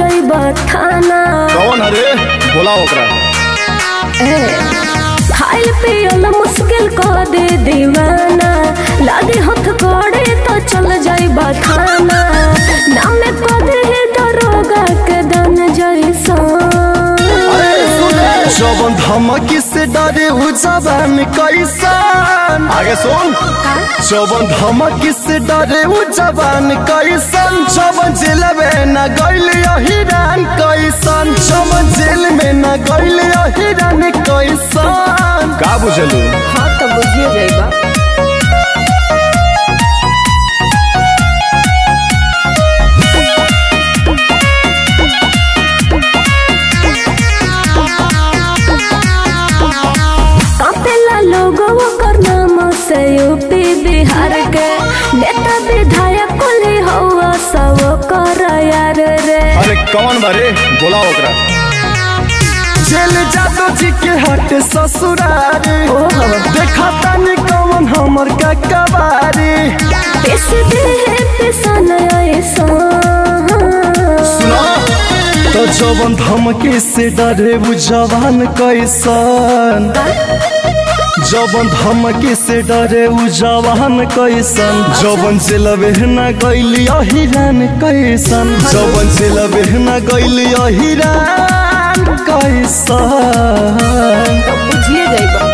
जाइब थाना कौन हरे बोला ओकरा ए, खाइल पियल मुश्किल कर दे दीवाना लागे हथ करे तो चल जाइब थाना नाम को दे दरोगा के दन जैसा जवन धमकी से डरे उ जवान कैसन आगे सुन जवन धमकी से डरे उ जवान कैसन जवन जेल में न गइल हिरान कैसन जवन जेल में न गइल हिरान कैसन का बुझलू हाँ तो बुझिए जाइबा कापेला लोगों कर नाम से यूपी बिहार के नेता विधायक कुली हवा सब कर यार रे अरे कौन बारे बोला ओकरा जेल जादो जी के हट ससुरारी देखा तानी कौन हमर का कबारी पेश दे है पेशन ऐसा सुना तो जवन धमकी से डरे उ जवान कैसन जवन धमकी से डरे उ जवान कैसन जवन जेलवे न गइली हिरान कैसन जवन जेलवे न गइली हिरान कैसन तो बुझिए जाइबा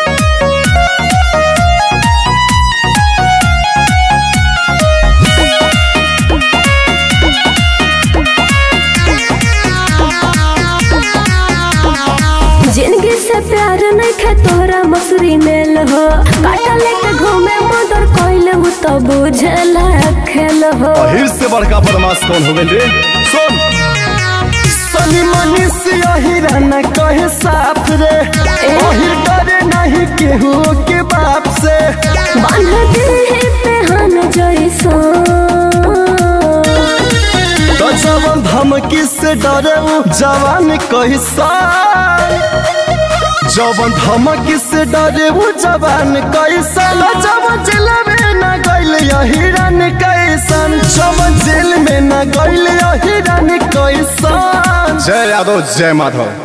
जिंदगी से प्यार नहीं खे तोहरा मसूरी मेल हो काटा लेके घूमे मदर कोइले हु तो बुझला खेल हो अहिर से बड़का बदमाश कौन हो गइल रे सुन सनी मनी से अहिरा न कहे साफ रे अहिर डरे नहीं केहू के बाप से बांध दे है पेहन जैसा तो जवन धमकी से डरे उ जवान कैसन जवन धमकी से डरे उ जवान कैसन जवन जेल में न गइल हिरन कैसन जवन जेल में न गइल हिरन कैसन जय यादव जय माधव